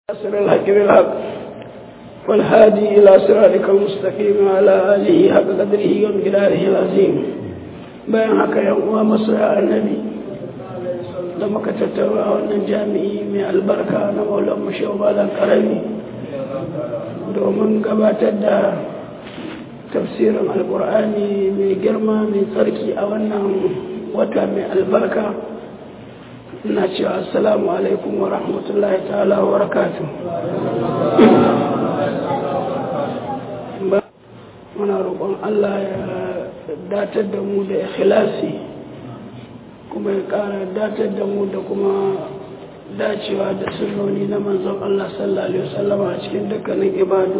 ناصر الحق بالحق والهادي إلى صراطك المستقيم وعلى آله حق قدره ومقداره العظيم bayan haka yan uwa masoya annabi da muka tattara a wannan jami'i mai albarka na maulan mashawalan karami domin gabatar da tafsirin alkur'ani mai girma mai tsarki a wannan wata mai albarka ina cewa assalamu alaikum wa rahmatullahi ta'ala wa barakatuh muna roƙon Allah ya datar da mu da ikhlasi kuma ya ƙara datar da mu da kuma dacewa da sunnoni na manzon Allah sallallahu alaihi wasallam a cikin dukkanin ibadu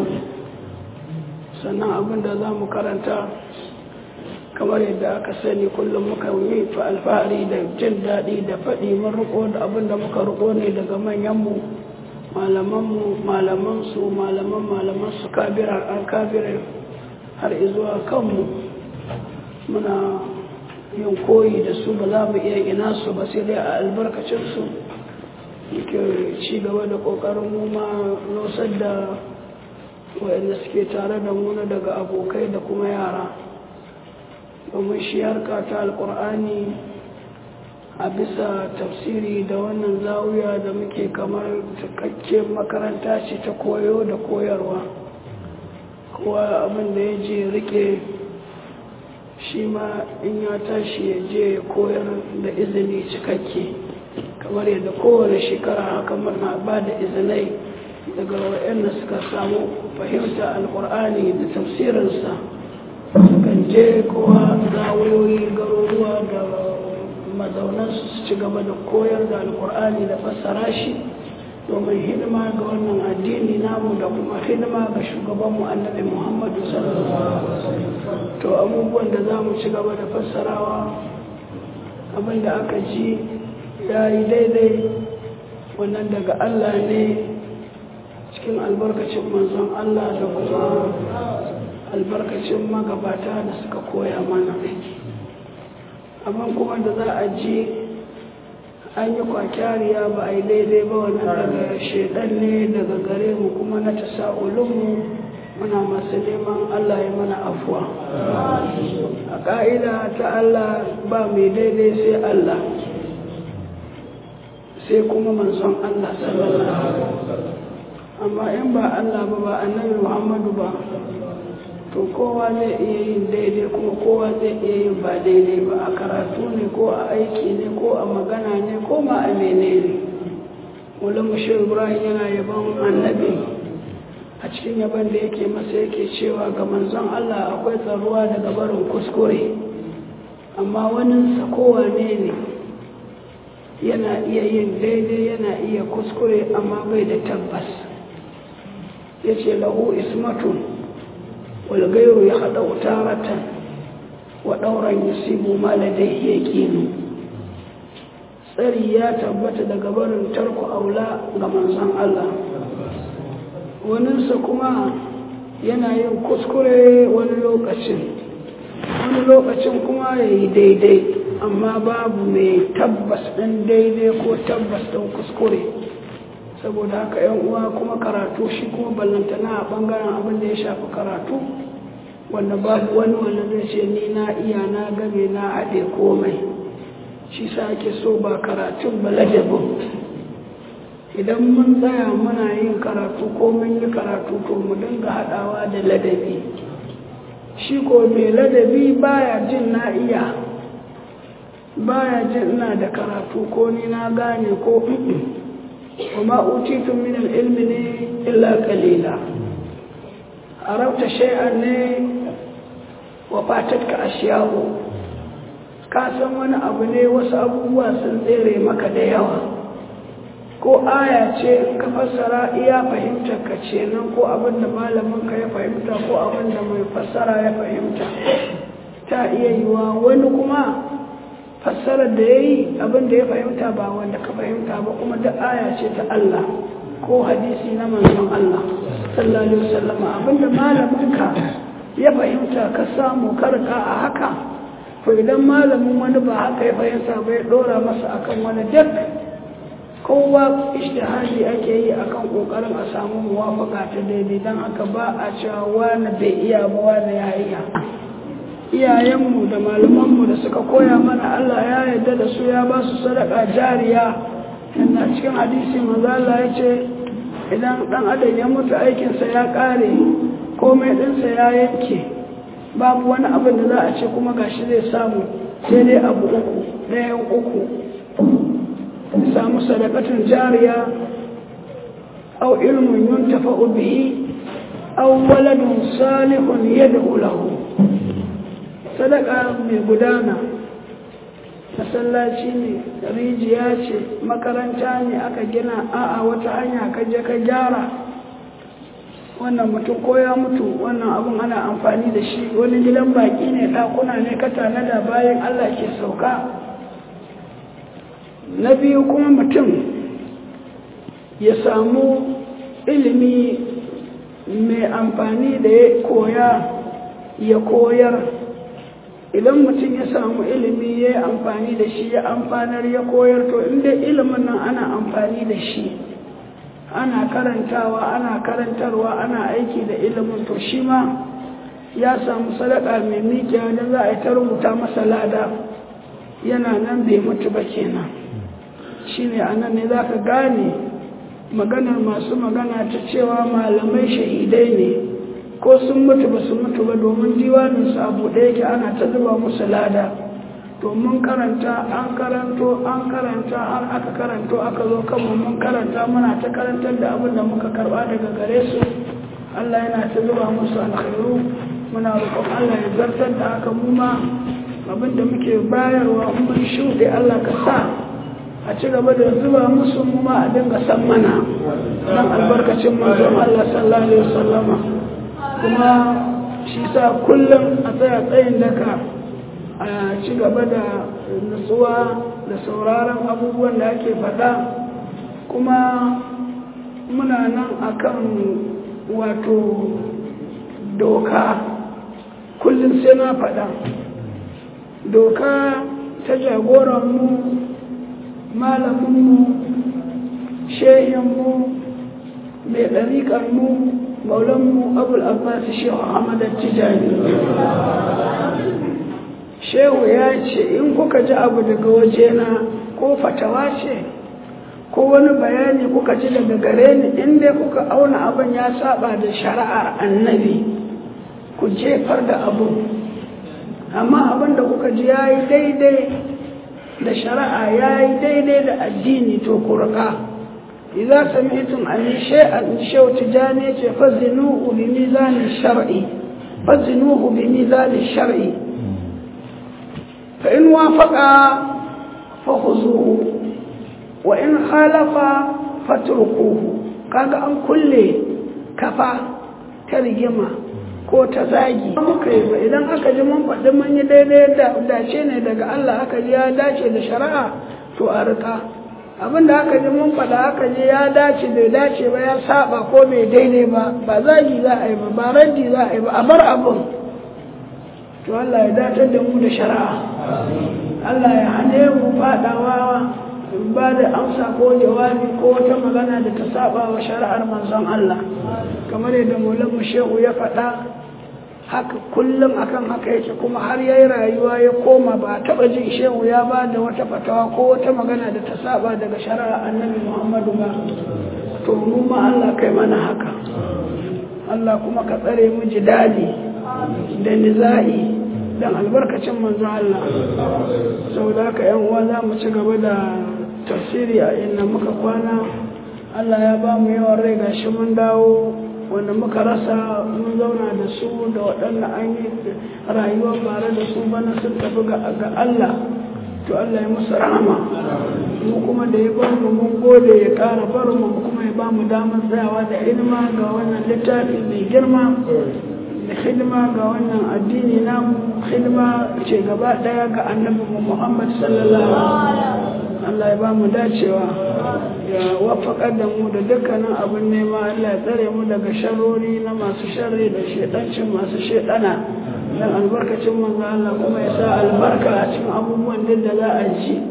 sannan abin da za mu karanta kamar yadda aka sani kullum muka yi fa alfahari da jin daɗi da faɗi mun riko da abin da muka riko ne daga manyanmu malamanmu malamansu malaman malamansu kabirar an kabirar har izuwa kanmu muna yin koyi da su ba za mu iya ina su ba sai dai a albarkacinsu muke ci gaba da ƙoƙarin mu ma nosar da wayanda suke tare da mu na daga abokai da kuma yara domin shi harka ta alkur'ani a bisa tafsiri da wannan zawiya da muke kamar cikakken makaranta ce ta koyo da koyarwa kowa abin da ya je rike shi ma in ya tashi ya je ya koyar da izini cikakke kamar yadda kowane shekara haka muna ba da izinai daga waɗanda suka samu fahimta alkur'ani da tafsirinsa kan je kowa zawoyoyi garuruwa da mazaunansu su ci gaba da koyar da alkur'ani da fassara shi domin hidima ga wannan addini namu da kuma hidima ga shugabanmu annabi muhammadu sallallahu to abubuwan da za mu ci gaba da fassarawa abinda aka ji ya yi daidai wannan daga allah ne cikin albarkacin manzon allah da kuma albarkacin magabata da suka koya mana amma kuma da za a ji an yi kwakyariya ba a yi daidai ba wannan daga shaidan ne daga gare mu kuma na ta sa'ulinmu muna masu neman allah ya mana afuwa a ƙa'ida ta allah ba mai daidai sai allah sai kuma manzon allah sallallahu amma in ba allah ba ba annabi muhammadu ba to kowa zai iya yin daidai kuma kowa zai iya yin ba daidai ba a karatu ne ko a aiki ne ko a magana ne ko ma a mene ne wulin mashi ibrahim yana yaban annabi a cikin yaban da yake masa yake cewa ga manzon allah akwai tsaruwa daga barin kuskure amma waninsa kowane ne yana iya yin daidai yana iya kuskure amma bai da tabbas ya ce lahu ismatun والغير يخدع تارة ودورا يصيب ما لديه يقين tsari ya tabbata daga barin tarku aula ga manzon Allah waninsa kuma yana yin kuskure wani lokacin wani lokacin kuma ya yi daidai amma babu mai tabbas ɗin daidai ko tabbas ɗin kuskure saboda haka yan uwa kuma karatu shi kuma ballantana a bangaren abin da ya shafi karatu wanda babu wani wanda zai ce ni na iya na game na haɗe komai shi sa ake so ba karatun ba ladabin idan mun tsaya muna yin karatu ko mun yi karatu to mu dinga haɗawa da ladabi shi ko mai ladabi baya jin na iya baya jin ina da karatu ko ni na gane ko وما أوتيتم من العلم إلا قليلا عرفت شيئا وفاتتك أشياء kasan wani abu ne wasu abubuwa sun tsere maka da yawa ko aya ce in ka fassara iya fahimtar ka ce nan ko abin da malamin ka ya fahimta ko abin da mai fassara ya fahimta ta iya yiwa wani kuma fassarar da ya yi abin da ya fahimta ba wanda ka fahimta ba kuma da aya ce ta Allah ko hadisi na manzon Allah sallallahu alaihi wasallam abin da malaminka ya fahimta ka samu karka a haka to idan malamin wani ba haka ya fahimta ba ya dora masa akan wani duk kowa ishtihadi ake yi akan kokarin a samu muwafaka ta daidai don haka ba a cewa wani bai iya ba wani ya iya iyayenmu da malamanmu da suka koya mana Allah ya yarda da su ya ba su sadaka jariya yana cikin hadisi manzo Allah ya ce idan dan adam ya mutu aikinsa ya kare komai ɗinsa ya yanke babu wani abin da za a ce kuma gashi zai samu sai dai abu uku ɗayan uku samu sadakatun jariya au ilmin yuntafa'u bihi au waladun salihun yad'u lahu sadaka mai gudana masallaci ne rijiya ce makaranta ne aka gina a'a wata hanya ka je ka gyara wannan mutum ko ya mutu wannan abun ana amfani da shi wani gidan baki ne ɗakuna ne ka tanada bayan allah ke sauka na biyu kuma mutum ya samu ilimi mai amfani da ya koya ya koyar idan mutum ya samu ilimi ya yi amfani da shi ya amfanar ya koyar to inda ilimin nan ana amfani da shi ana karantawa ana karantarwa ana aiki da ilimin to shi ma ya samu sadaka mai mikiya da za a yi ta rubuta masa lada yana nan bai mutu ba kenan shi ne a nan ne za ka gane maganar masu magana ta cewa malamai shahidai ne ko sun mutu ba su mutu ba domin diwaninsu a buɗe yake ana ta zuba musu lada domin karanta an karanto an karanta har aka karanto aka zo kanmu mun karanta muna ta karantar da abin da muka karba daga gare su Allah yana ta zuba musu alkhairu muna roƙon Allah ya zartar da haka mu ma abin da muke bayarwa mun shuɗe Allah ka sa a ci gaba da zuba musu mu ma a dinga san mana dan albarkacin manzon Allah sallallahu alaihi wasallama kuma shi sa kullum a tsaya tsayin daka a ci gaba da nutsuwa da sauraron abubuwan da ake faɗa kuma muna nan akan wato doka kullum sai na faɗa doka ta jagoranmu malaminmu shehinmu mai ɗariƙarmu maulanmu abul abbas shehu ahmad tijani shehu ya ce in kuka ji abu daga wajena ko fatawa ce ko wani bayani kuka ji daga gare ni inda kuka auna abin ya saba da shari'ar annabi ku jefar da abu amma abin da kuka ji ya yi daidai da shari'a ya yi daidai da addini to ku rika إذا سمعتم عن شيء شيء تجاني فزنوه بميزان الشرع فزنوه بميزان الشرع فإن وافق فخذوه وإن خالف فاتركوه kaga an kulle kafa ta rigima ko ta zagi muka yi ba idan aka ji mun faɗi mun yi daidai da dace ne daga Allah aka ji ya dace da shari'a to a rika abin da aka ji mun faɗa aka ji ya dace bai dace ba ya saba ko bai daidai ba ba zagi za a yi ba ba raddi za a yi ba a bar abin to Allah ya dace da mu da shari'a Allah ya hane mu faɗawa ba da amsa ko jawabi ko wata magana da ta saba wa shari'ar manzon Allah kamar yadda mu shehu ya faɗa haka kullum akan haka yake kuma har yayi rayuwa ya koma ba taba jin shehu ya ba da wata fatawa ko wata magana da ta saba daga shari'ar annabi Muhammadu ba to mu ma Allah kai mana haka Allah kuma ka tsare mu jidali da niza'i dan albarkacin manzo Allah saboda haka yan uwa za mu ci gaba da tafsiri a inda muka kwana Allah ya ba mu yawan rai gashi mun dawo wanda muka rasa mun zauna da su da waɗanda an yi rayuwar bare da su bana sun tafi ga Allah to Allah ya musu rahama mu kuma da ya bar mu mun gode ya ƙara bar mu kuma ya ba mu damar tsayawa da hidima ga wannan littafi mai girma da hidima ga wannan addini namu hidima ce gaba ɗaya ga annabi Muhammad sallallahu alaihi Allah ya ba mu dacewa ya wafakar da mu da dukkanin abin nema Allah ya tsare mu daga sharori na masu sharri da shedancin masu shedana dan albarkacin manzo Allah kuma ya sa albarka a cikin abubuwan da za a ji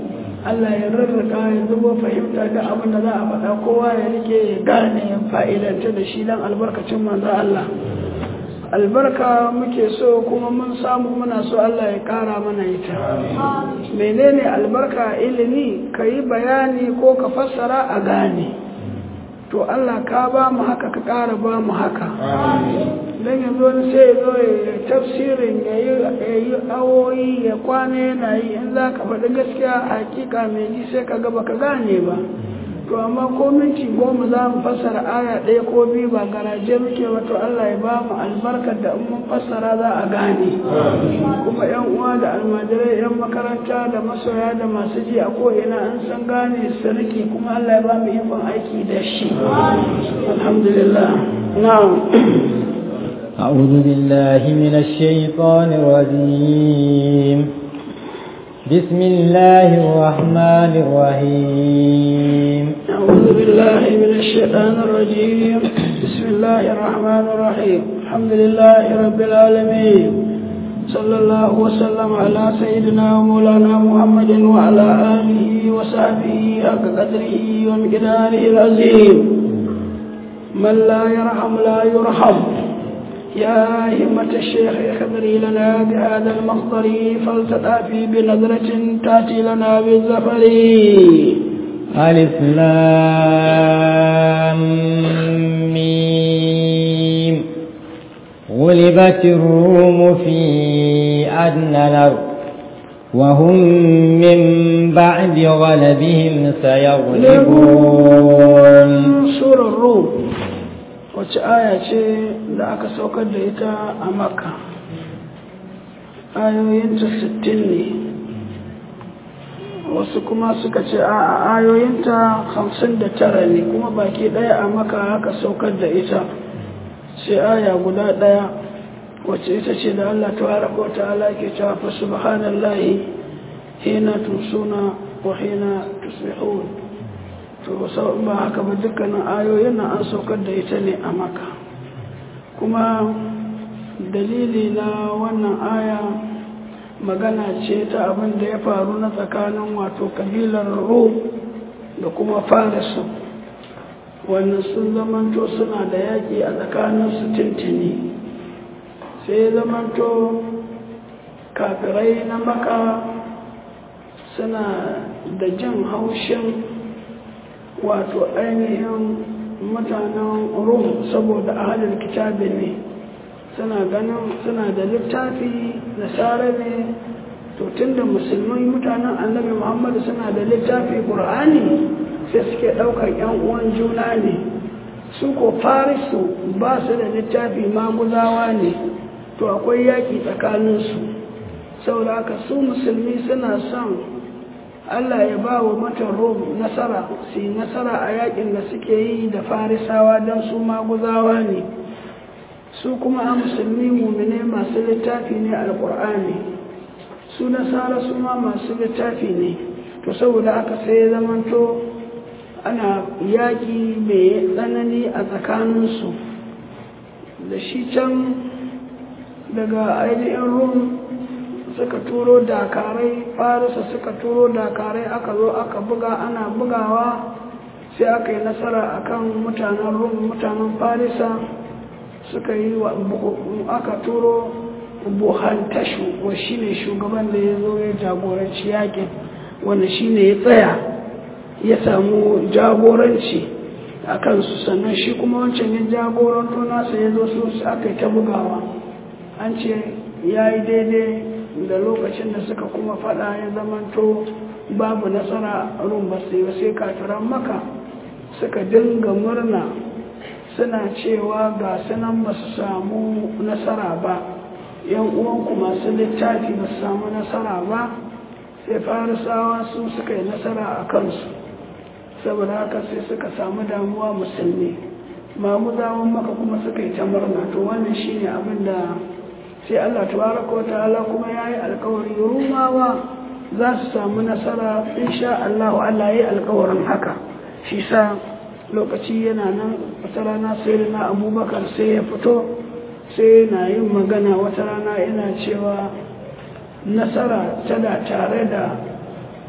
Allah ya rarraka ya zubo fahimta da abin da za a faɗa kowa ya rike ya gane ya fa'idanta da shi don albarkacin manzo Allah albarka muke so kuma mun samu muna so Allah ya ƙara mana ita menene albarka ilimi ka yi bayani ko ka fassara a gane to Allah ka ba mu haka ka ƙara ba mu haka don yanzu wani sai ya zo ya tafsirin ya yi awoyi ya kwana yana yi in za ka faɗi gaskiya hakika mai ji sai ka gaba ka gane ba to amma ko minti goma za mu fassara aya ɗaya ko biyu ba garaje muke ba to Allah ya ba mu albarkar da in mun fassara za a gane kuma yan uwa da almajirai yan makaranta da masoya da masu ji a ko'ina an san gane su rike kuma Allah ya ba mu ikon aiki da shi alhamdulillah na'am أعوذ بالله من الشيطان الرجيم بسم الله الرحمن الرحيم أعوذ بالله من الشيطان الرجيم بسم الله الرحمن الرحيم الحمد لله رب العالمين صلى الله وسلم على سيدنا ومولانا محمد وعلى آله وصحبه حق قدره ومقداره العظيم من لا يرحم لا يرحم يا همة الشيخ اخبري لنا بهذا المخضر فلتطافي بنظرة تأتي لنا بالزفر ألف لام ميم غلبت الروم في أدنى الأرض وهم من بعد غلبهم سيغلبون سورة الروم wacce aya ce da aka saukar da ita a makka ayoyinta sittin ne wasu kuma suka ce a ayoyinta hamsin da tara ne kuma baki ɗaya a maka aka saukar da ita sai aya guda ɗaya wacce ita ce da Allah ta ko ta'ala ke cewa fa subhanallahi hina tusuna wa hina tusbihun to ba haka ba dukkanin ayoyin nan an saukar da ita ne a maka kuma dalili na wannan aya magana ce ta abin da ya faru na tsakanin wato kabilar rum da kuma farisu wannan sun zamanto suna da yaƙi a tsakaninsu tintini sai zamanto kafirai na maka suna da jin haushin wato ainihin mutanen rum saboda ahalin kitabi ne suna ganin suna da littafi da sare ne to tunda musulmai mutanen annabi muhammadu suna da littafi ƙur'ani sai suke ɗaukar yan uwan juna ne su ko farisu ba su da littafi maguzawa ne to akwai yaƙi tsakaninsu saboda haka su musulmi suna son Allah ya ba wa matan Rom nasara su yi nasara a yakin da suke yi da farisawa don su maguzawa ne su kuma a musulmi mumine masu littafi ne alkur'ani su nasara su ma masu littafi ne to saboda aka sai ya zamanto ana yaƙi mai tsanani a tsakaninsu da shi can daga ainihin rum suka turo dakarai farisa suka turo dakarai aka zo aka buga ana bugawa sai aka yi nasara akan mutanen rum mutanen farisa suka yi wa aka turo buhantashu wa shi ne shugaban da ya zo ya jagoranci yakin wanda shi ne ya tsaya ya samu jagoranci a kansu sannan shi kuma wancan ya jagoranto nasa ya zo su aka yi ta bugawa an ce ya yi daidai da lokacin da suka kuma fada ya zamanto babu nasara rum ba sai sai kafiran maka suka dinga murna suna cewa ga sunan ba su samu nasara ba yan uwanku masu littafi ba su samu nasara ba sai farisawa su suka yi nasara a kansu saboda haka sai suka samu damuwa musulmi mamuzawan maka kuma suka yi ta murna to wannan shine abin da sai Allah tabaraka wata'ala kuma ya yi alkawari rumawa za su samu nasara insha Allah Allah ya yi alkawarin haka shi sa lokaci yana nan wata rana sai na abubakar sai ya fito sai yana yin magana wata rana yana cewa nasara tana tare da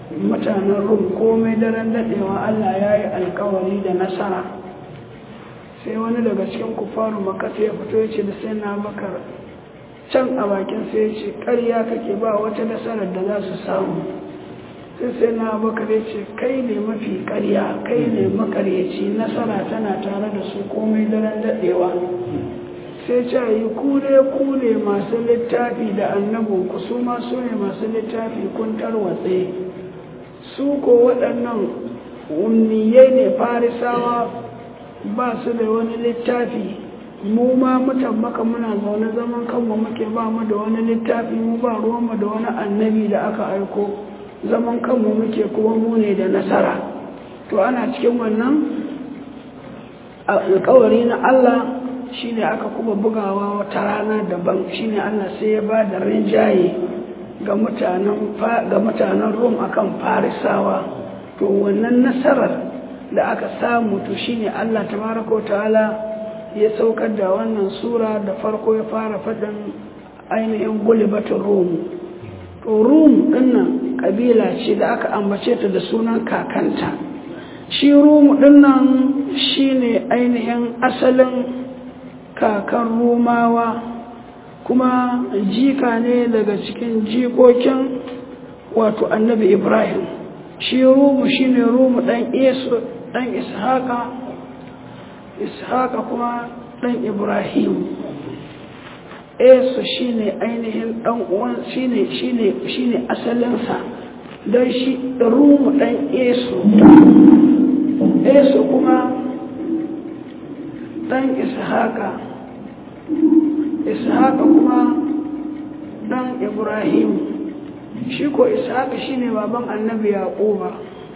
mutanen rum komai daren daɗewa allah ya yi alkawari da nasara sai wani daga cikin kufaru makasa ya fito ya ce da sai na bakar can a bakin sai ya ce ƙarya kake ba wata nasarar da za su samu sai sai na bakar ya ce kai ne mafi ƙarya kai ne makaryaci nasara tana tare da su komai daren daɗewa sai ce yi kure kure masu littafi da annabinku su ma su ne masu littafi kun tarwatse su ko waɗannan unniyai ne farisawa ba su da wani littafi mu ma mutan maka muna zaune zaman kanmu muke ba mu da wani littafi mu ba ruwanmu da wani annabi da aka aiko zaman kanmu muke kuma mu ne da nasara to ana cikin wannan alkawari na Allah shine aka kuma bugawa wata rana daban shine Allah sai ya ba da rinjaye ga mutanen rum akan farisawa to wannan nasarar da aka samu to shine Allah tabaraka ta'ala ya saukar da wannan sura da farko ya fara faɗin ainihin gulibatun rum to rum dinnan kabila ce da aka ambace ta da sunan kakanta shi rum dinnan shine ainihin asalin kakan rumawa kuma jika ne daga cikin jikokin wato annabi ibrahim shi rumu shine rumu dan isu dan ishaqa ishaqa kuma dan ibrahim esu shine ainihin dan uwan shine shine shine asalinsa dan shi rumu dan esu esu kuma dan ishaqa ishaqa kuma dan ibrahim shi ko ishaqa shine baban annabi yaquba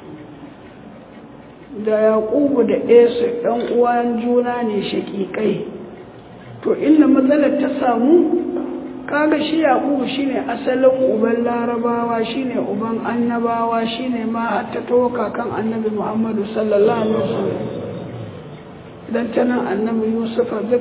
da yaqubu da esu dan uwan juna ne shakikai to inda matsalar ta samu kaga shi yaqubu shine asalin uban larabawa shine uban annabawa shine ma har ta toka kan annabi muhammadu sallallahu alaihi wasallam dan tana annabi yusufa duk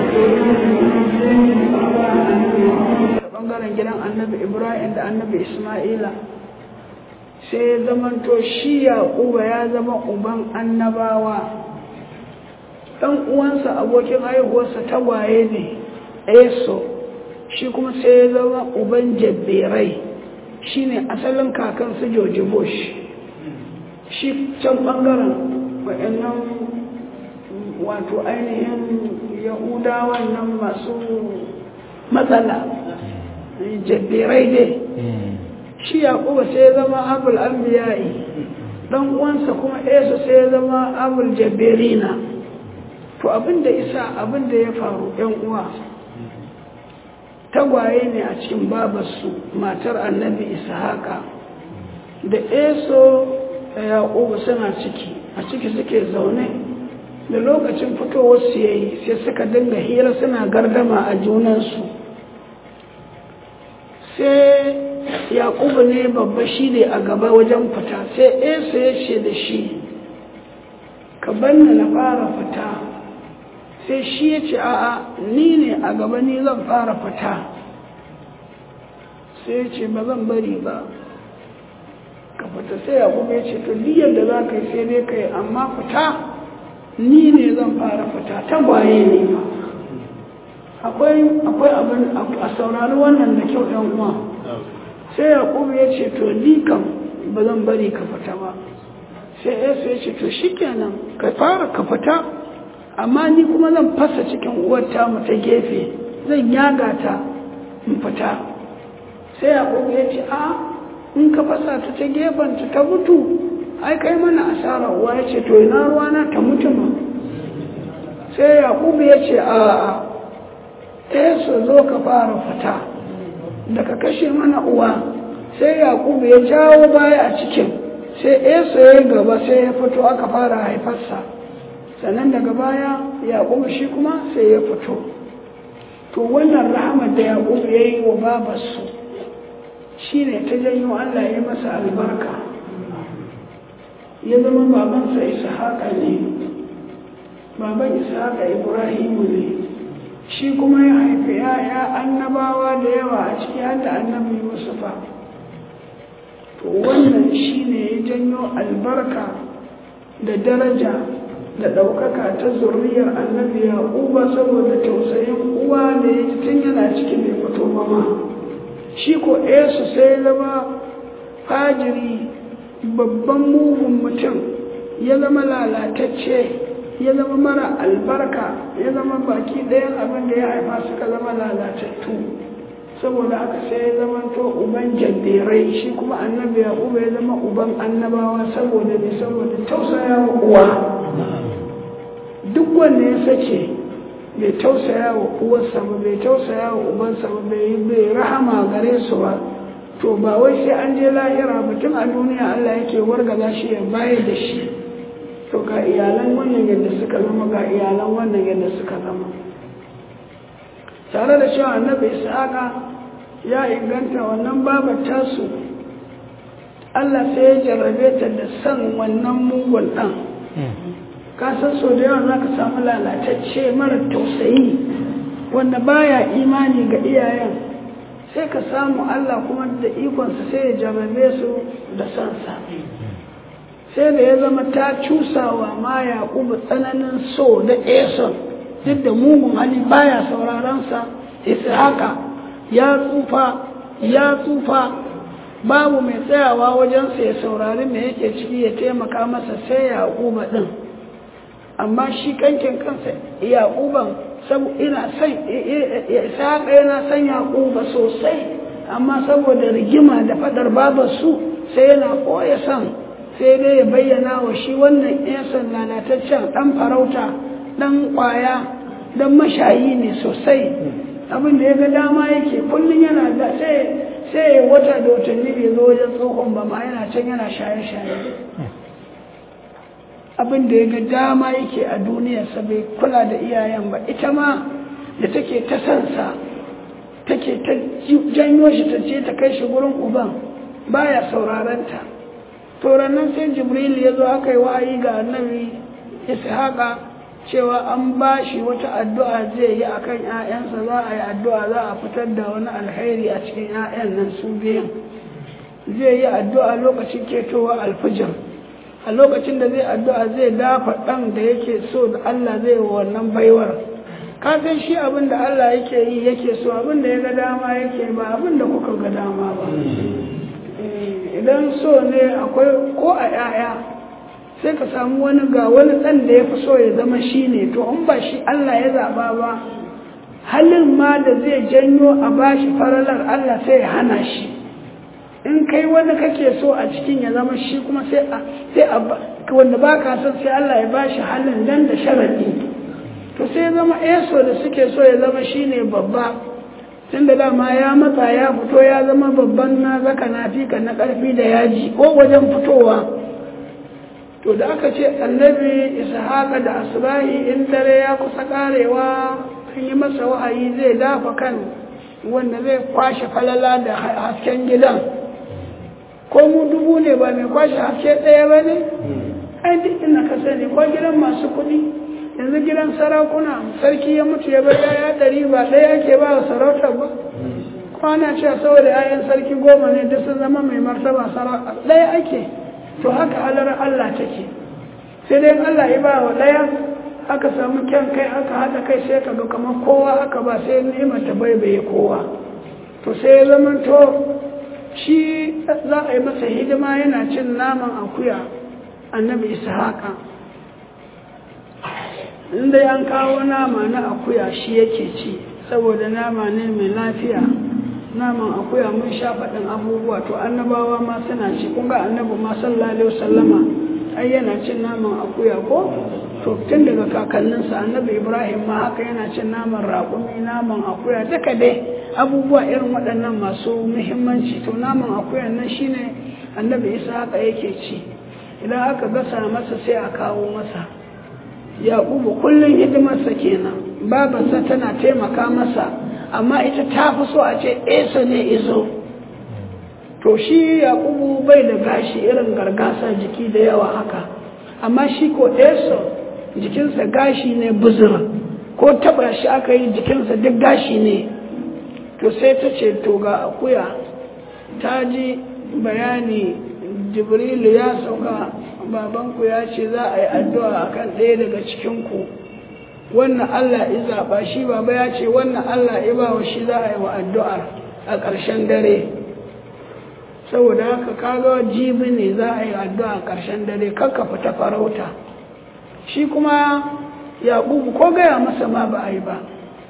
bangaren gidan annabi ibrahim da annabi isma'ila sai ya zamanto shi yaƙuba ya zama uban annabawa ɗan uwansa abokin haihuwarsa tagwaye ne eso shi kuma sai ya zama uban jabberai shi ne asalin kakansu george bush shi can ɓangaren wa'annan wato ainihin yahudawan nan masu matsala jabberai dai shi yaƙuba sai ya zama abul anbiya'i dan uwansa kuma esu sai ya zama abul jabberina to abinda isa abinda ya faru yan uwa tagwaye ne a cikin babarsu matar annabi ishaqa da eso da yaƙuba suna ciki a ciki suke zaune da lokacin fitowar su yayi sai suka dinga hira suna gardama a junansu sai yaƙubu ne babba shi ne a gaba wajen fita sai esu ya ce da shi ka banna na fara fita sai shi ya ce a'a ni ne a gaba ni zan fara fita sai ya ce ba zan bari ba ka fita sai yaƙubu ya ce to diyar da za ka yi sai dai ka yi amma fita ni ne zan fara fita ta waye ne ba akwai abin a saurari wannan da kyau ɗan uwa sai yaƙubu ya ce to ni kam ba zan bari ka fita ba sai yesu ya ce to shikenan ka fara ka fita amma ni kuma zan fasa cikin uwar mu ta gefe zan yaga ta in fita sai yaƙubu ya ce a in ka fasa ta ta gefen ta ta mutu ai kai mana asara uwa ya ce to ina ruwana ta mutu ma sai yaƙubu ya ce a yesu zo ka fara fita da ka kashe mana uwa sai yaƙubu ya jawo baya a cikin sai yesu ya yi gaba sai ya fito aka fara haifarsa sannan daga baya yaƙubu shi kuma sai ya fito to wannan rahamar da yaƙubu ya yi wa babarsu shi ne ta janyo allah ya masa albarka ya zama babansa ishaƙa ne baban ishaƙa ibrahimu ne shi kuma ya haifi ya'ya annabawa da yawa a ciki har da annabi yusufa to wannan shine ya janyo albarka da daraja da ɗaukaka ta zurriyar annabi yaquba saboda tausayin uwa da ya ji tun yana cikin bai fito ba ma shi ko esu sai zama fajiri babban mugun mutum ya zama lalatacce ya zama mara albarka ya zama baki ɗayan abin da ya haifa suka zama lalatattu saboda haka sai ya zama to uban jaddirai shi kuma annabi yaquba ya zama uban annabawa saboda ne saboda tausaya wa uwa duk wanda ya sace bai tausaya wa uwarsa ba bai tausaya wa ubansa ba bai bai rahama gare su ba to ba wai sai an je lahira mutum a duniya Allah yake wargaza shi ya bayar da shi to ga iyalan wannan yadda suka zama ga iyalan wannan yadda suka zama tare da cewa annabi ishaqa ya inganta wannan babar tasu Allah sai ya jarrabe ta da san wannan mugun ɗan ka san so da yawa za ka samu lalatacce mara tausayi wanda baya imani ga iyayen sai ka samu Allah kuma da ikonsa sai ya jarrabe su da sansa sai da ya zama ta cusawa ma yaƙubu tsananin so da eson duk da mugun hali baya sauraronsa haka ya tsufa ya tsufa babu mai tsayawa wajensa ya saurari me yake ciki ya taimaka masa sai yaƙuba ɗin amma shi kankin kansa yaƙuban ina son ishaƙa yana son yaƙuba sosai amma saboda rigima da faɗar babarsu sai yana koya son sai dai ya bayyana wa shi wannan yasan lalataccen ɗan farauta ɗan ƙwaya ɗan mashayi ne sosai abin da ya ga dama yake kullum yana da sai sai wata da watanni bai zo wajen tsohon ba ma yana can yana shaye-shaye abin da ya ga dama yake a duniyarsa bai kula da iyayen ba ita ma da take ta sansa take ta janyo shi ta ce ta kai shi gurin uban baya saurarenta to nan sai jibril ya zo aka yi wa'ayi ga annabi ishaqa cewa an ba shi wata addu'a zai yi akan 'ya'yansa za a yi addu'a za a fitar da wani alheri a cikin 'ya'yan nan su biyan zai yi addu'a lokacin ketowa alfijir a lokacin da zai addu'a zai dafa ɗan da yake so da Allah zai wa wannan baiwar kafin shi abin da Allah yake yi yake so abin da ya ga dama yake ba abin da kuka ga dama ba idan so ne akwai ko a 'ya'ya sai ka samu wani ga wani ɗan da ya fi so ya zama shi ne to in ba shi Allah ya zaɓa ba halin ma da zai janyo a bashi faralar Allah sai ya hana shi in kai wani kake so a cikin ya zama shi kuma sai a sai a wanda ba ka son sai Allah ya bashi halin dan da sharadi to sai ya zama eso da suke so ya zama shi ne babba tun da dama ya matsa ya fito ya zama babban na zaka na fika na ƙarfi da yaji ko wajen fitowa to da aka ce annabi ishaqa da asbahi in dare ya kusa karewa an yi masa wahayi zai dafa kan wanda zai kwashe falala da hasken gidan ko mu dubu ne ba mai kwashe haske ɗaya ba ne ai duk ina ka sani ko gidan masu kuɗi yanzu gidan sarakuna sarki ya mutu ya bar yaya ɗari ba ɗaya ke ba wa sarautar ba kwana cewa saboda 'ya'yan sarki goma ne duk sun zama mai martaba sarauta ɗaya ake to haka halar Allah take sai dai Allah ya ba wa ɗaya aka samu kyan kai aka haɗa kai sai ka ga kamar kowa aka ba sai nema ta baibaye kowa to sai ya zama to shi za a yi masa hidima yana cin naman akuya annabi ishaqa inda an kawo nama na akuya shi yake ci saboda nama ne mai lafiya naman akuya mun sha faɗin abubuwa to annabawa ma suna ci kun ga annabi ma sallallahu alaihi wasallama ai yana cin naman akuya ko to tun daga kakanninsa annabi ibrahim ma haka yana cin naman raƙumi naman akuya duka dai abubuwa irin waɗannan masu muhimmanci to naman akuya nan shine annabi isa haka yake ci idan aka gasa masa sai a kawo masa yaƙubu kullum hidimarsa kenan babarsa tana taimaka masa amma ita ta fi so a ce esa ne izo to shi yaƙubu bai da gashi irin gargasa jiki da yawa haka amma shi ko esa jikinsa gashi ne buzura ko taba shi aka yi jikinsa duk gashi ne to sai ta ce to ga akuya ta ji bayani jibrilu ya sauka babanku ya ce za a yi addu'a akan ɗaya daga cikinku wannan Allah ya zaɓa shi baba ya ce wannan Allah ya ba wa shi za a yi wa addu'ar a ƙarshen dare saboda haka kaga jibi ne za a yi addu'a a ƙarshen dare kakka fita farauta shi kuma yaƙubu ko gaya masa ma ba a yi ba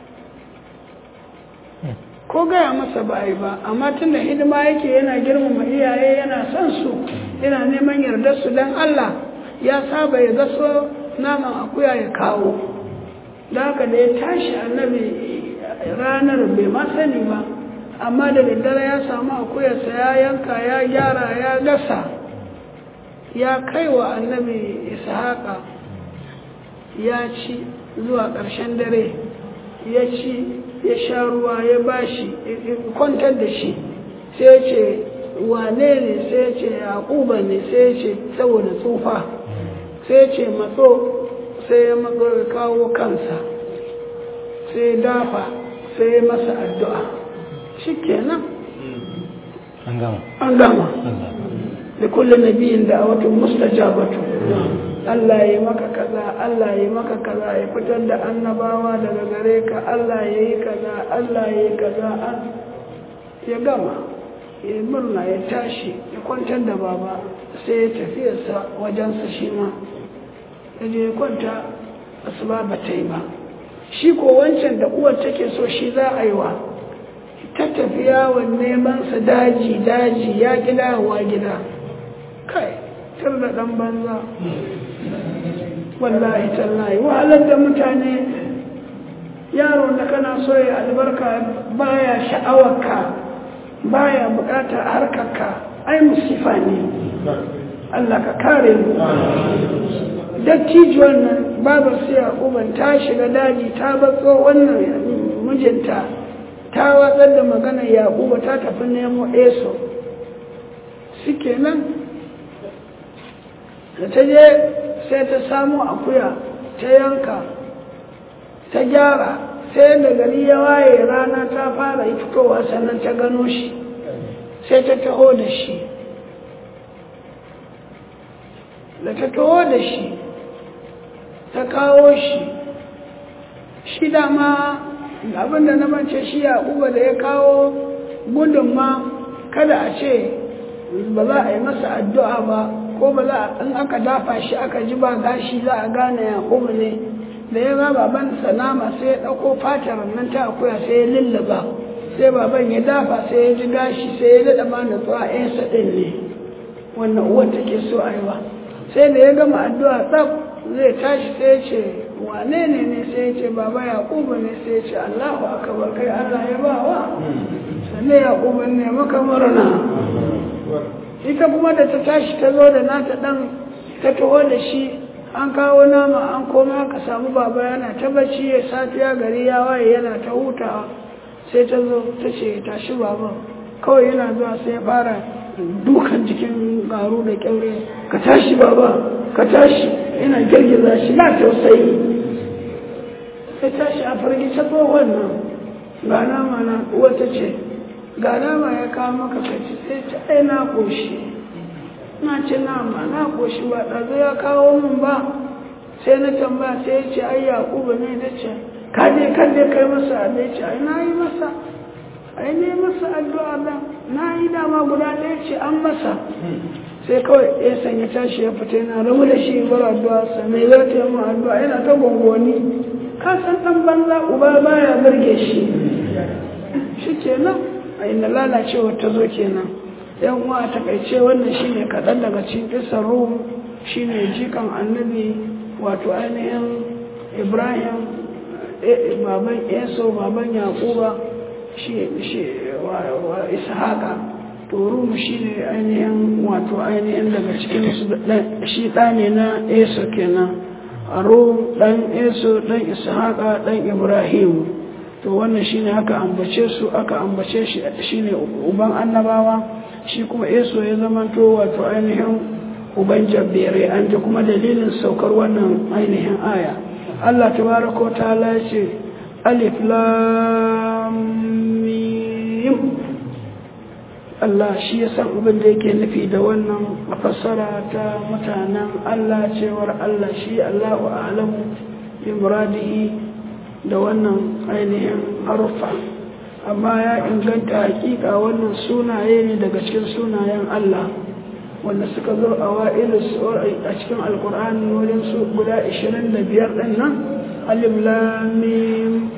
ko gaya masa ba a yi ba amma tun da hidima yake yana girmama iyaye yana son su yana neman yardar su don Allah ya saba ya gaso naman akuya ya kawo da haka da ya tashi annabi ranar bai ma sani ba amma da daddare ya samu akuyarsa ya yanka ya gyara ya gasa ya kai wa annabi ishaqa ya ci zuwa ƙarshen dare ya ci ya sha ruwa ya bashi kwantar da shi sai ya ce wane ne sai ya ce yaƙuba ne sai ya ce saboda tsufa sai ya ce matso sai ya matso ya kawo kansa sai ya dafa sai ya masa addu'a shi kenan an gama an gama da kullum nabiyin da a watan mustajabatu Allah ya maka kaza Allah ya maka kaza ya fitar da annabawa daga gare ka Allah ya yi kaza Allah ya yi kaza ya gama ya murna ya tashi ya kwantar da baba sai ya tafiyarsa wajensa shi ma ya je ya kwanta asuba ba ta yi ba shi ko wancan da uwar take so shi za a yi wa ta tafiya wa neman sa daji daji ya gida wa gida kai tar da dan banza wallahi tallahi wahalar da mutane yaro da kana so ya albarka baya sha'awarka baya bukatar harkarka ai musifa ne Allah ka kare mu dattijuwan nan babar siya uban ta shiga daji ta batso wannan mijinta ta watsar da magana yaƙuba ta tafi nemo eso suke nan da ta je sai ta samu akuya ta yanka ta gyara sai da gari ya waye rana ta fara fitowa sannan ta gano shi sai ta taho da shi da ta taho da shi ta kawo shi shi dama abinda na mance shi yaƙuba da ya kawo gudun ma kada a ce ba za a yi masa addu'a ba ko ba za in aka dafa shi aka ji ba gashi za a gane yaƙubu ne da ya ga baban nama sai ya ɗauko fatar nan ta akuya sai ya lullaba sai baban ya dafa sai ya ji gashi sai ya daɗa ma natsuwa yansa ɗin ne wannan uwar take so a yi wa sai da ya gama addu'a tsaf zai tashi sai ya ce wane ne ne sai ya ce baba yaƙubu ne sai ya ce allahu akabar kai allah ya ba wa sannan yaƙubu ne maka murna ita kuma da ta tashi ta zo da nata ɗan ta taho da shi an kawo nama an koma ka samu baba yana ta bacci ya safiya gari ya waye yana ta hutawa sai ta zo ta ce tashi baba kawai yana zuwa sai ya fara dukan jikin garu da kyaure ka tashi baba ka tashi yana girgiza shi na tausayi sai tashi a firgice tsohon nan ga nama na wata ce ga nama ya kawo maka kaci sai ta ai na koshi na ci nama na koshi ba ɗazu ya kawo min ba sai na tambaya sai ya ce ai yaƙubu ne na ce ka je kan je kai masa abin ce ai na yi masa ai ne masa addu'a da na yi dama guda ɗaya ce an masa sai kawai ya sanya tashi ya fita yana rabu da shi bar addu'a sa mai za ta yi mu addu'a yana ta gongoni ka san ɗan banza uba baya burge shi shi kenan a inda lalacewa ta zo kenan yan uwa a takaice wannan shine kaɗan daga cikin kisar rum shine jikan annabi wato ainihin ibrahim baban eso baban yakuba shi wa ishaqa to rum shine ainihin wato ainihin daga cikin shi ɗa ne na eso kenan a rum ɗan eso ɗan ishaqa ɗan ibrahim to wannan shine aka ambace su aka ambace shi shine uban annabawa shi kuma eso ya zamanto wato ainihin uban jabbere an ji kuma dalilin saukar wannan ainihin aya Allah tabaraka wa ta'ala ya ce alif lam mim Allah shi ya san abin da yake nufi da wannan fassara ta mutanen Allah cewar Allah shi Allahu a'lamu bi muradihi da wannan ainihin haruffa amma ya inganta hakika wannan sunaye ne daga cikin sunayen Allah wanda suka zo a wa'ilu a cikin alkur'ani wajen su guda 25 din nan alif lam mim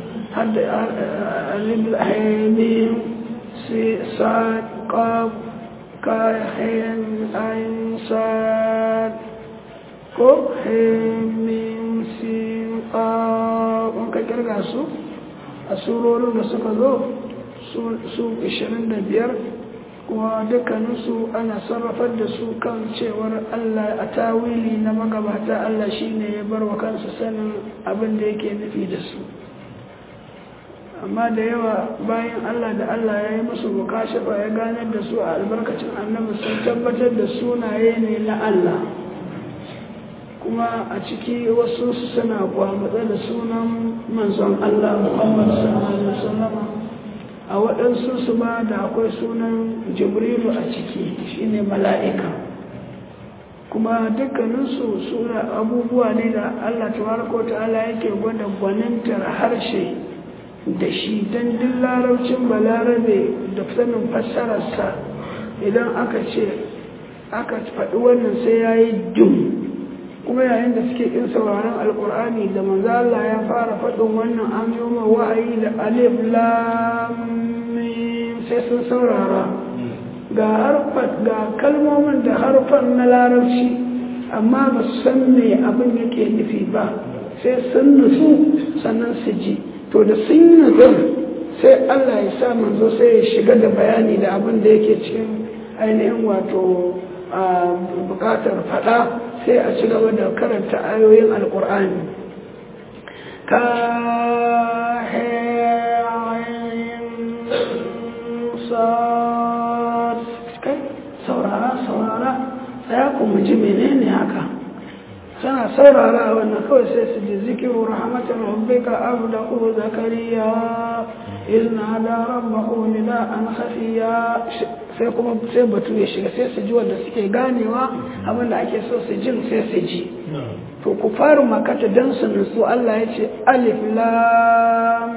alif lam sad qaf ka hin ain sad ko hin mim sin qaf an ka kirga su a surorin da suka zo su 25 kuma dukkaninsu ana sarrafar da su kan cewar Allah a tawili na magabata Allah shine ya bar wa kansa sanin abin da yake nufi da su amma da yawa bayan Allah da Allah ya yi musu mukashafa ya ganar da su a albarkacin annabi sun tabbatar da sunaye ne na Allah kuma a ciki wasu suna kwamatsa da sunan manzon Allah Muhammad sallallahu alaihi wasallam a waɗansu su ma da akwai sunan jibrilu a ciki shine mala'ika kuma dukkaninsu suna abubuwa ne da Allah tabaraka ta'ala yake gwada gwanintar harshe da shi don duk larabcin balarabe da sanin fassararsa idan aka ce aka faɗi wannan sai ya yi dum kuma yayin da suke in sauraron alkur'ani da manzo Allah ya fara faɗin wannan an yi ma wa'ayi da alif lam sai sun saurara ga harfan ga kalmomin da harfan na larabci amma ba su san me abin yake nufi ba sai sun nutsu sannan su ji to da sun nutsu sai Allah ya sa manzo sai ya shiga da bayani da abin da yake cikin ainihin wato bukatar fada sai a ci gaba da karanta ayoyin alkur'ani ka saurara saurara tsaya ku mu ji menene haka suna saurara wannan kawai sai su ji zikiru rahmatin rabbika abdahu zakariya izna da rabbahu nida'an khafiya sai kuma sai batu ya shiga sai su ji wanda suke ganewa abinda ake so su jin sai su ji to ku fara makata dan su nutsu Allah ya ce alif lam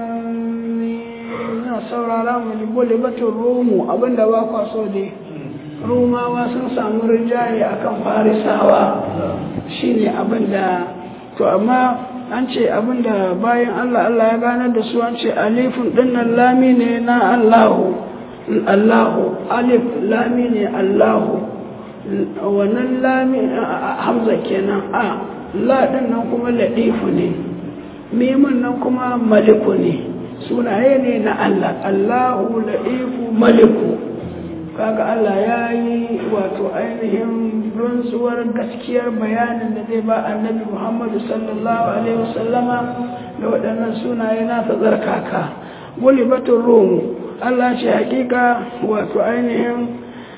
mim saurara mu ji bole batun rumu abinda ba kwa so dai rumawa sun samu rinjaye akan farisawa shine abinda to amma an ce abinda bayan Allah Allah ya ganar da su an ce alifun dinnan lami ne na Allahu Allahu alif lami ne Allahu wannan lami hamza kenan a la nan kuma ladifu ne mimin nan kuma maliku ne sunaye ne na Allah Allahu ladifu maliku kaga Allah ya yi wato ainihin rantsuwar gaskiyar bayanin da zai ba annabi Muhammadu sallallahu alaihi wasallama da waɗannan sunaye na ta tsarkaka gulibatun rum Allah ce hakika wato ainihin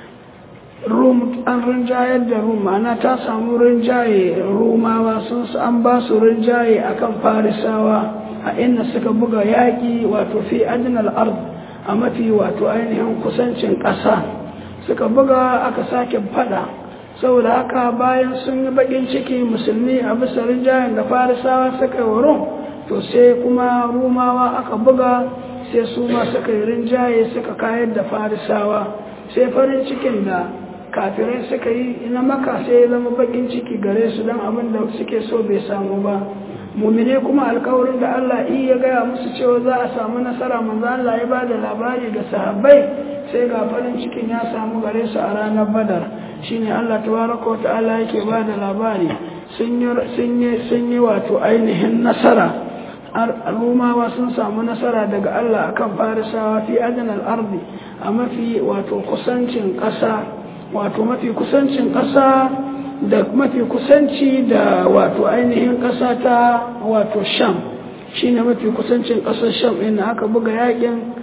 rum an rinjayar da rum ana ta samu rinjaye rumawa sun an ba su rinjaye akan farisawa a inda suka buga yaƙi wato fi adinal ard a mafi wato ainihin kusancin ƙasa suka buga aka sake fada saboda haka bayan sun yi bakin ciki musulmi a bisa rinjayen da farisawa suka yi wurin to sai kuma rumawa aka buga sai su ma suka yi rinjaye suka kayar da farisawa sai farin cikin da kafirai suka yi na maka sai ya zama bakin ciki gare su don abin da suke so bai samu ba mumine kuma alkawarin da Allah iya gaya musu cewa za a samu nasara manzo Allah ya bada labari da sahabbai sai ga farin cikin ya samu gare su a ranar badar shine Allah tabaraka wa ta'ala yake bada labari sun yi sun yi sun yi wato ainihin nasara rumawa sun samu nasara daga Allah akan farisawa fi adnal ardi a mafi wato kusancin ƙasa wato mafi kusancin ƙasa da mafi kusanci da wato ainihin ƙasa ta wato sham shine mafi kusancin ƙasar sham ɗin aka buga yakin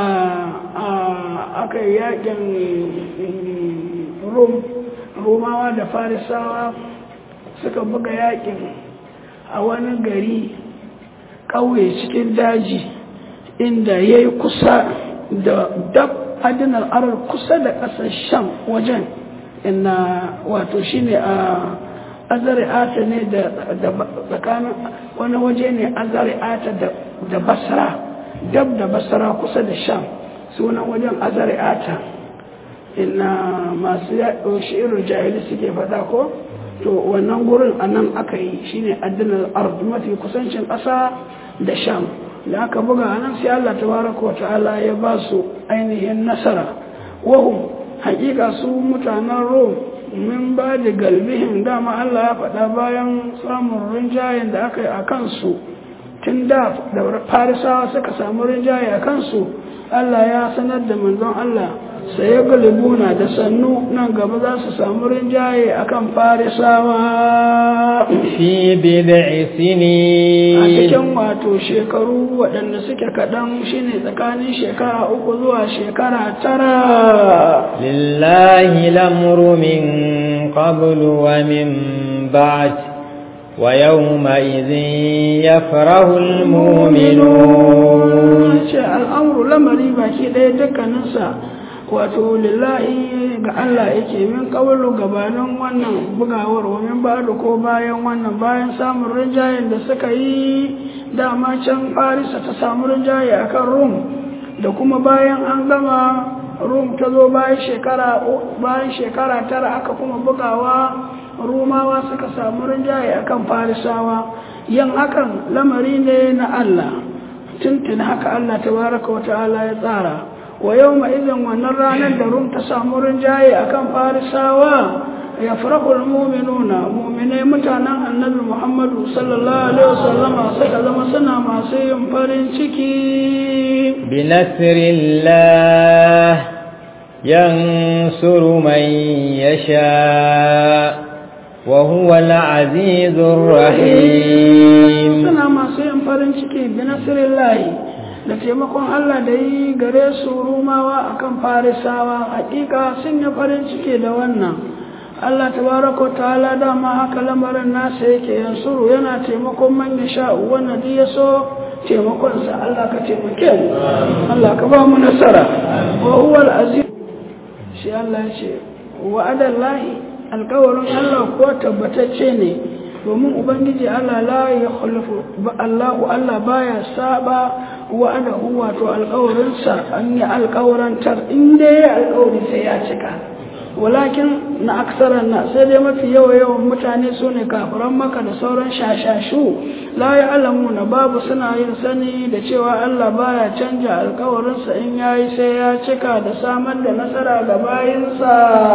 aka yi yakin rum romawa da farisawa suka buga yakin a wani gari ƙauye cikin daji inda ya yi kusa da dab adinar arar kusa da ƙasar sham wajen inna wato shine a azari'ata ne da tsakanin wani waje ne azari'ata da basra dab da basra kusa da sham sunan wajen azari'ata inna masu yaɗo shi'irin jahili suke faɗa ko to wannan gurin a nan aka yi shine addinar ard mafi kusancin ƙasa da sham da aka buga a nan sai Allah tabaraka wa ta'ala ya ba su ainihin nasara wahum hakika su mutanen rom min ba da galbihim dama Allah ya faɗa bayan samun rinjayen da aka yi a kansu tun da da farisawa suka samu rinjaye a kansu Allah ya sanar da manzon Allah sai ya galibuna da sannu nan gaba za su samu rinjaye a kan farisawa fi bid'i a sinin cikin wato shekaru waɗanda suke kaɗan shine tsakanin shekara uku zuwa shekara tara lillahi lamru min qablu wa min ba'd wa yawma idhin yafrahu almu'minun ce al'amuru lamari baki ɗaya dukkaninsa wato lillahi ga Allah yake min kawalu gabanin wannan bugawar wa min ba'du ko bayan wannan bayan samun rinjayen da suka yi dama can Farisa ta samu rinjaye akan Rum da kuma bayan an gama Rum ta zo bayan shekara bayan shekara tara aka kuma bugawa Rumawa suka samu rinjaye akan Farisawa yin hakan lamari ne na Allah tuntun haka Allah tabaraka wa ta'ala ya tsara wa yau izin wannan ranar da rum ta samu rinjaye a kan farisawa ya farahul muminuna muminai mutanen annabi muhammadu sallallahu alaihi wasallama suka zama suna masu yin farin ciki بنصر الله ينصر من يشاء وهو العزيز الرحيم suna masu yin farin ciki bi nasirillahi da taimakon Allah da yi gare su rumawa akan farisawa hakika sun yi farin ciki da wannan Allah tabaraka wa ta'ala dama haka lamarin nasa yake yansuru yana taimakon man ya sha wannan duk ya so taimakonsa Allah ka taimake mu Allah ka ba mu nasara wa huwa al-aziz shi Allah ya ce wa'adallahi alƙawarin Allah ko tabbatacce ne domin ubangiji Allah la ya khulufu Allahu Allah baya saba wa'adahu wato alƙawarinsa an yi alƙawarantar in dai ya alƙawari sai ya cika walakin na aksaran na sai dai mafi yawa yawan mutane su ne kafiran maka da sauran shashashu la ya alamu na babu suna yin sani da cewa Allah baya canja alƙawarinsa in yayi sai ya cika da samar da nasara ga bayinsa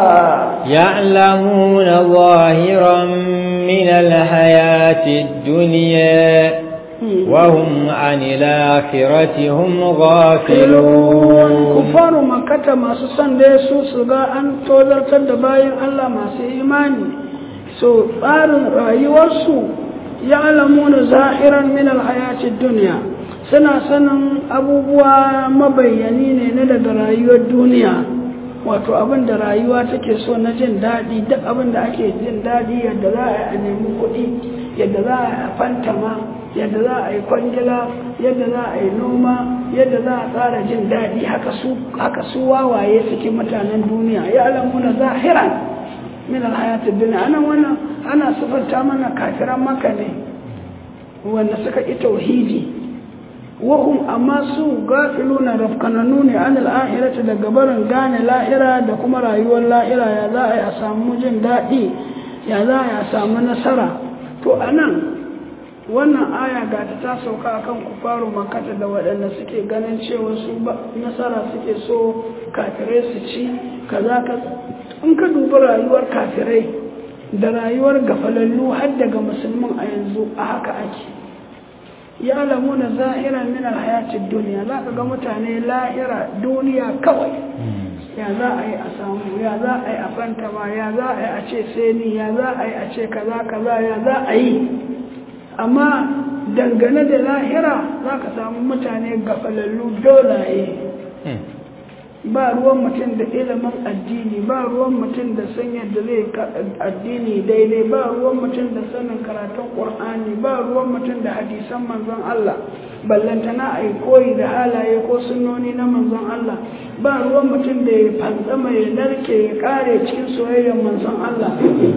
يعلمون ظاهرا من الحياة الدنيا وهم عن الآخرة هم غافلون kufaru makata masu son da su su ga an tozartar da bayan Allah masu imani so tsarin rayuwarsu ya alamuna zahiran min alhayatid duniya suna sanin abubuwa mabayyani ne na daga rayuwar duniya wato abin da rayuwa take so na jin daɗi duk abin da ake jin daɗi yadda za a yi a nemi kuɗi yadda za a yi a fantama yadda za a yi kwangila yadda za a yi noma yadda za a tsara jin daɗi haka su haka su wawaye suke mutanen duniya ya alamuna zahiran min alhayatid dunya ana wannan ana sifanta mana kafiran maka ne wanda suka ƙi tauhidi wahum amma su gafiluna rafkananu ne an al'ahirata daga barin gane lahira da kuma rayuwar lahira ya za a yi a samu jin daɗi ya za a yi a samu nasara to a nan wannan aya ga ta ta sauka akan kufaru makata da waɗanda suke ganin cewa su ba nasara suke so kafirai su ci kaza ka in ka dubi rayuwar kafirai da rayuwar gafalallu har daga musulmin a yanzu a haka ake ya alamu na zahira min alhayatid duniya za ka ga mutane lahira duniya kawai ya za a yi a samu ya za a yi a fantama ya za a yi a ce seni ya za a yi a ce kaza kaza ya za a yi amma dangane da lahira za ka samu mutane gafalallu dolaye ba ruwan mutum da ilimin addini ba ruwan mutum da san yadda zai addini daidai ba ruwan mutum da sanin karatun ƙur'ani ba ruwan mutum da hadisan manzon Allah ballantana a yi koyi da halaye ko sunnoni na manzon Allah ba ruwan mutum da ya fantsama ya narke ya kare cikin soyayyar manzon Allah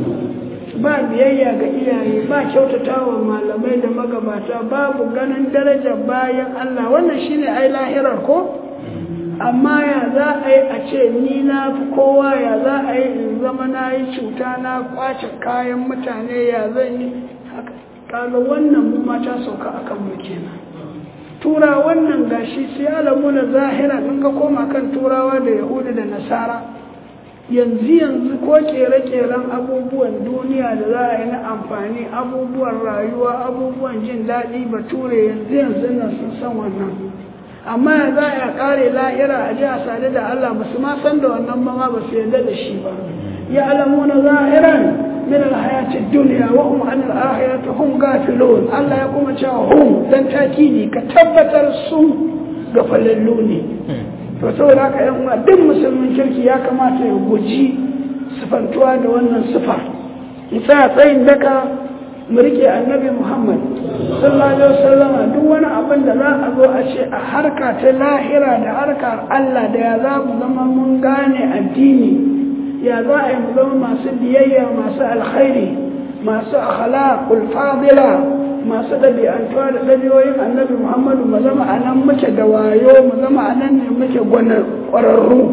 ba biyayya ga iyaye ba kyautatawa malamai da magabata babu ganin daraja bayan Allah wannan shine ai lahirar ko amma ya za a yi a ce ni na fi kowa ya za a yi in zama na yi cuta na kwace kayan mutane ya zan yi kaga wannan mu mata sauka akan mu kenan tura wannan gashi sai alamu na zahira in ka koma kan turawa da yahudu da nasara yanzu yanzu ko kere-keren abubuwan duniya da za a yi na amfani abubuwan rayuwa abubuwan jin daɗi bature yanzu yanzu nan sun san wannan amma ya za a kare lahira a ji a sadu da Allah ba su ma san da wannan ba ma ba su yarda da shi ba ya alamu na zahiran min alhayatid dunya wa hum an alakhirati hum gafilun Allah ya kuma cewa hum dan takidi ka tabbatar su ga falallu ne to saboda haka yan uwa duk musulmin kirki ya kamata ya guji sifantuwa da wannan sifa isa tsayin daka mu rike annabi Muhammad sallallahu alaihi wasallam duk wani abin da za a zo a ce a harka ta lahira da harkar Allah da ya za mu zama mun gane addini ya za a yi mu zama masu biyayya masu alkhairi masu akhlaqul fadila masu ɗabi'antuwa da ɗabi'oyin annabi Muhammadu mu zama a nan muke da wayo mu zama a nan ne muke gwanar ƙwararru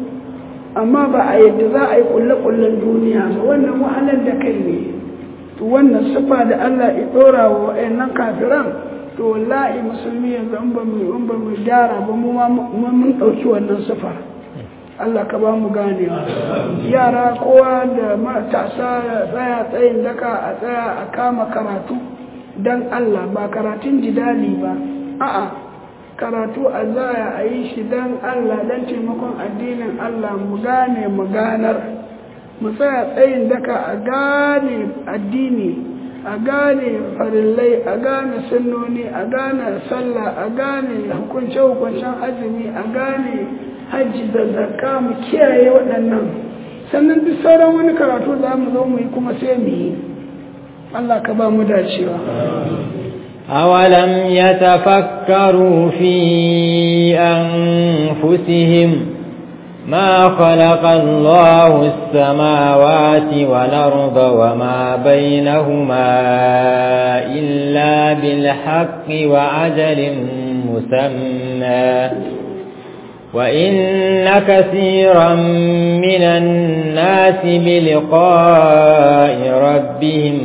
amma ba a yadda za a yi kulle-kullen duniya ba wannan wahalar da kai ne to wannan sifa da Allah ya dora wa wayannan kafiran to wallahi musulmi yanzu in ba mu in ba mu gyara ba mu mun dauki wannan sifa Allah ka ba mu ganewa yara kowa da matasa ya tsaya tsayin daka a tsaya a kama karatu dan Allah ba karatun jidali ba a'a karatu a zaya a yi shi dan Allah dan taimakon addinin Allah mu gane mu ganar mu tsaya tsayin daka a gane addini a gane farillai a gane sunnoni a gane sallah a gane hukunce-hukuncen azumi a gane hajji da zakka mu kiyaye waɗannan sannan duk sauran wani karatu za mu zo mu yi kuma sai mu yi Allah ka ba mu dacewa أولم يتفكروا في أنفسهم ما خلق الله السماوات والأرض وما بينهما إلا بالحق وعجل مسمى وإن كثيرا من الناس بلقاء ربهم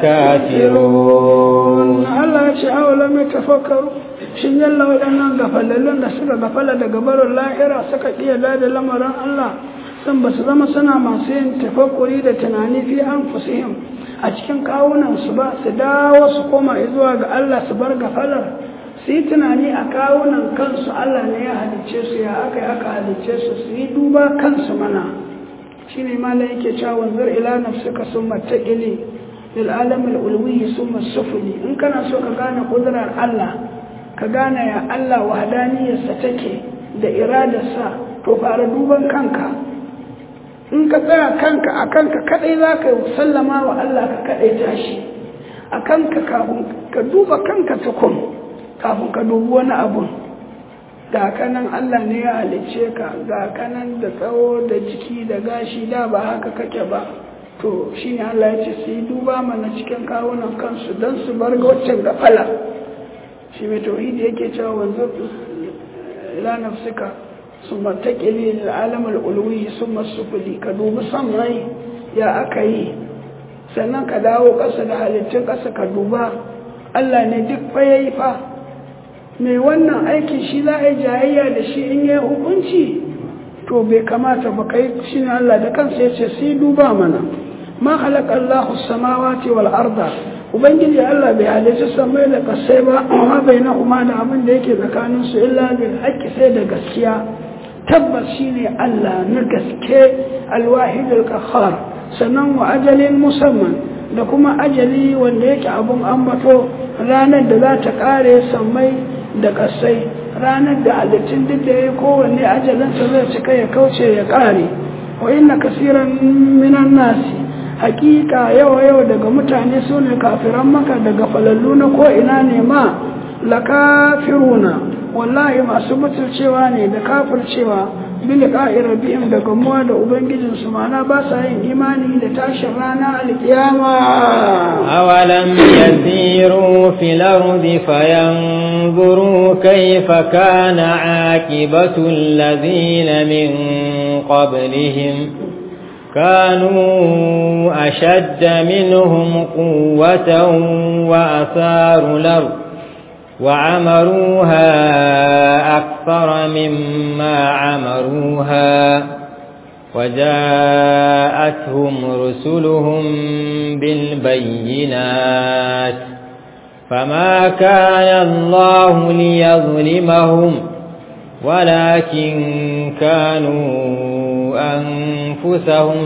لكافرون الله يشاء لم يتفكروا shin yalla waɗannan gafalallun da suka gafala daga barin lahira suka iya da lamarin Allah san ba su zama suna masu yin tafakkuri da tunani fi an fusihim a cikin kawunan su ba su dawo su koma zuwa ga Allah su bar gafalar su yi tunani a kawunan kansu Allah ne ya halicce su ya aka yi aka halicce su su yi duba kansu mana shi ne malam yake cewa wanzar ila nafsuka sun mattaƙili lil alamil ulwi sun sufuli in kana so ka gane kudurar Allah ka gane ya Allah wahadaniyarsa take da iradarsa to fara duban kanka in ka tsaya kanka a kanka kadai za ka sallama wa Allah ka kadai tashi a kanka kafin ka duba kanka tukun kafin ka dubi wani abu ga kanan Allah ne ya halicce ka ga kanan da tsawo da jiki da gashi da ba haka kake ba to shine Allah ya ce su yi duba mana cikin kawunan kansu don su bar waccan gafala shi mai tauhidi yake cewa wanzu ila nafsika summa taqili lil alam al ulwi summa sufli ka dubi san rai ya aka yi sannan ka dawo ƙasa da halittun ƙasa ka duba Allah ne duk fa yayi fa mai wannan aikin shi za a yi jayayya da shi in yi hukunci to bai kamata ba kai shi ne Allah da kansa ya ce sai duba mana ma halaka Allahu samawati wal arda ubangiji Allah bai halicci samai da kasai ba amma bai na kuma da abin da yake tsakanin su illa bil haqqi sai da gaskiya tabbas shine Allah na gaske alwahid al sannan wa ajalin musamman da kuma ajali wanda yake abun ambato ranar da za ta kare sammai da kasai ranar da halittun duk da ya kowanne ajalinsa zai cika ya kauce ya ƙare wa inna kasiran minan nasi hakika yawa yau daga mutane su ne kafiran maka daga falallu na ko ina ne ma la kafiruna wallahi masu mutuncewa ne da kafircewa bil qa'irabihim da gamuwa da ubangijin su mana ba sa yin imani da tashin rana alkiyama awalam yasiru fil ardi fayanzuru kayfa kana aqibatu alladhina min qablihim كانوا أشد منهم قوة وأثاروا الأرض وعمروها أكثر مما عمروها وجاءتهم رسلهم بالبينات فما كان الله ليظلمهم ولكن كانوا أنفسهم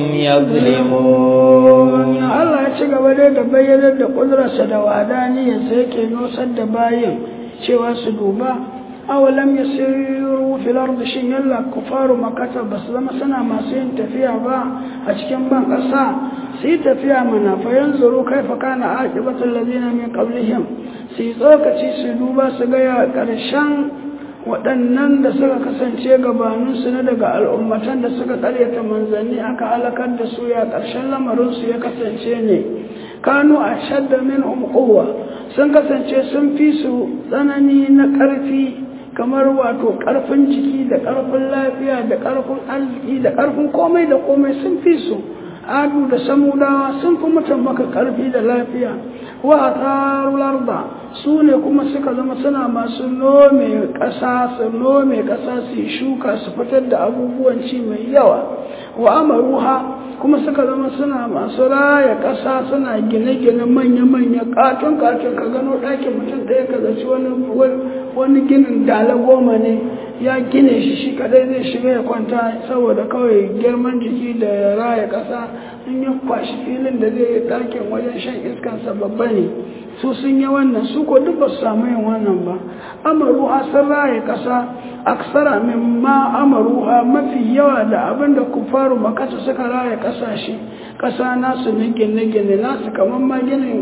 يظلمون Allah ya ci gaba dai da bayyanar da ƙudurarsa da wadaniyarsa yake nusar da bayin cewa su duba awalam ya siru filar da shin yalla kufaru makata ba su zama suna masu yin tafiya ba a cikin ban ƙasa su yi tafiya mana fa yanzuru kaifa kana aqibatul ladina min qablihim su yi tsokaci su duba su ga ya ƙarshen waɗannan da suka kasance gabaninsu na daga al'ummatan da suka ƙaryata manzanni aka halakar da su ya ƙarshen lamarinsu ya kasance ne kanu a shadda min umkowa sun kasance sun fi su tsanani na ƙarfi kamar wato ƙarfin jiki da ƙarfin lafiya da ƙarfin arziki da ƙarfin komai da komai sun fi su adu da samudawa sun fi mutum maka ƙarfi da lafiya wa a larda su ne kuma suka zama suna masu nome ƙasa su nome ƙasa su yi shuka su fitar da abubuwan ci mai yawa wa amaruha kuma suka zama suna masu raya ƙasa suna gine-gine manya-manya katon-katon ka gano ɗakin mutum ɗaya ka zaci wani ginin dala goma ne ya gine shi shi kadai zai shiga ya kwanta saboda kawai girman jiki da raya ƙasa in ya kwashi filin da zai yi ɗakin wajen shan iskansa babba ne su sun yi wannan su ko duk ba su samu yin wannan ba amaruha sun raya ƙasa aksara min ma amaruha mafi yawa da abin da kufaru makasa suka raya ƙasashe ƙasa nasu na gine-gine nasu kamar ma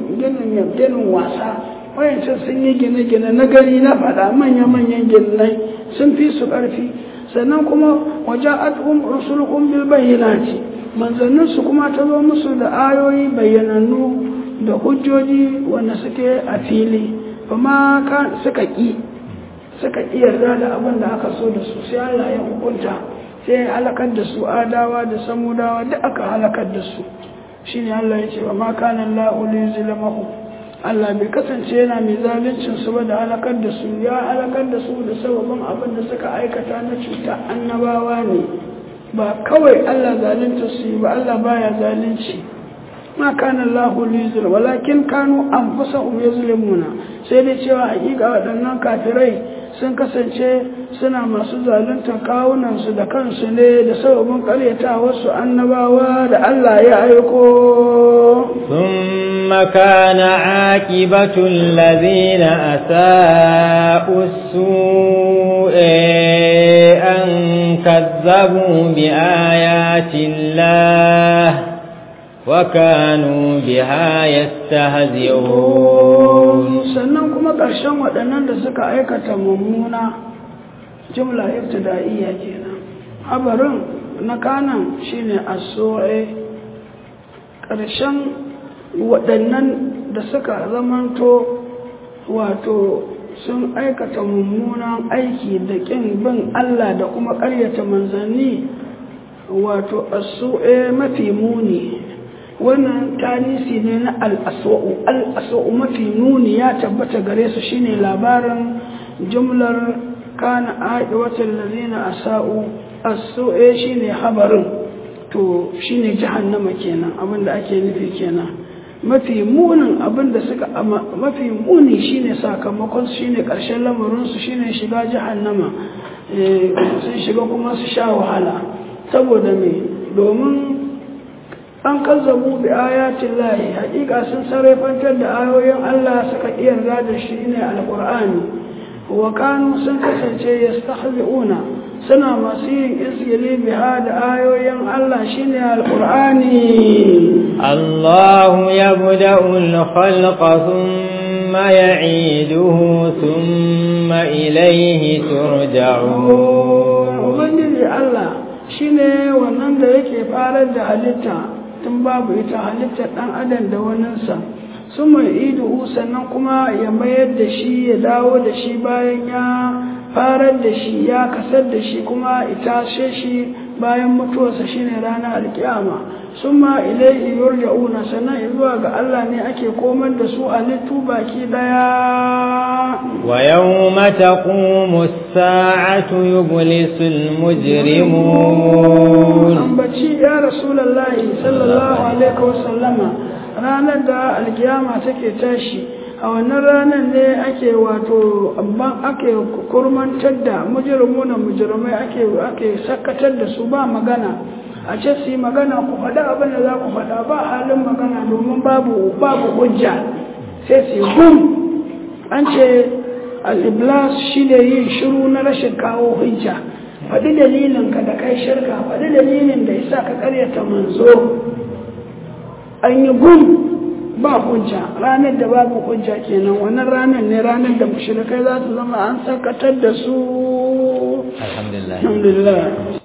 ginin wasa wayancin sun yi gine-gine na gari na faɗa manya-manyan ginai sun fi su ƙarfi sannan kuma waje al'um rusulun bil bayyanati manzanninsu kuma ta zo musu da ayoyi bayyanannu da hujjoji wanda suke a fili kuma suka ƙi suka ƙi yarda da abin da aka so da su sai Allah ya hukunta sai ya halakar da su adawa da samudawa duk aka halakar da su shine Allah ya ce wa ma kana Allahu liyuzlimahu Allah bai kasance yana mai zalincin su ba da halakar da su ya halakar da su da sababin abin da suka aikata na cuta annabawa ne ba kawai Allah zalunta su yi ba Allah baya zalunci ma kana Allah liyuzlim walakin kanu anfusahum yuzlimuna sai dai cewa hakika waɗannan kafirai sun kasance suna masu zaluntar kawunansu da kansu ne da sababin karyata wasu annabawa da Allah ya aiko ثم كان عاقبة الذين أساءوا السوء أن كذبوا بآيات الله وكانوا بها يستهزئون sannan kuma ƙarshen waɗannan da suka aikata mummuna jumla ibtida'iyya kenan habarin na kanan shine as-su'i ƙarshen waɗannan da suka zamanto wato sun aikata mummunan aiki da ƙin bin Allah da kuma ƙaryata manzanni wato as-su'i mafi muni wannan tanisi ne na al'aswa'u al'aswa'u mafi nuni ya tabbata gare su shine labarin jumlar kana aɗiwatar lalina a sa'u as-su'e shine habarin to shine jahannama kenan abinda ake nufi kenan mafi munin abinda suka mafi muni shine sakamakon su shine ƙarshen lamarinsu shine shiga jahannama sun shiga kuma su sha wahala saboda me domin an kazzabu bi ayatin lahi hakika sun sarrafantar da ayoyin Allah suka yarda da shi ne alqur'ani wa kanu sun kasance yastahzi'una suna masu yin izgili biha da ayoyin Allah shine alqur'ani الله يبدأ الخلق ثم يعيده ثم إليه ترجعون ubangiji Allah shine wannan da yake farar da halitta tun babu ita halittar ɗan adam da waninsa sun mai idu sannan kuma ya mayar da shi ya dawo da shi bayan ya farar da shi ya kasar da shi kuma itashe shi bayan mutuwarsa shine ranar alkiyama sun ma ilaihi yurja'una sannan zuwa ga Allah ne ake komar da su a littu baki daya ويوم تقوم الساعة يبلس المجرمون ambaci ya rasulallahi sallallahu alaihi wasallama ranar da alkiyama take tashi a wannan ranar ne ake wato abban ake kurmantar da mujrimuna mujrimai ake ake sakatar da su ba magana a ce su yi magana ku faɗa abin da za ku faɗa ba halin magana domin babu babu hujja sai su yi gum an ce al-iblas shine yin shiru na rashin kawo hujja faɗi dalilin ka da kai shirka faɗi dalilin da yasa ka karyata manzo an yi gum ba hujja ranar da babu hujja kenan wannan ranar ne ranar da mushrikai za su zama an sakatar da su الحمد لله alhamdulillah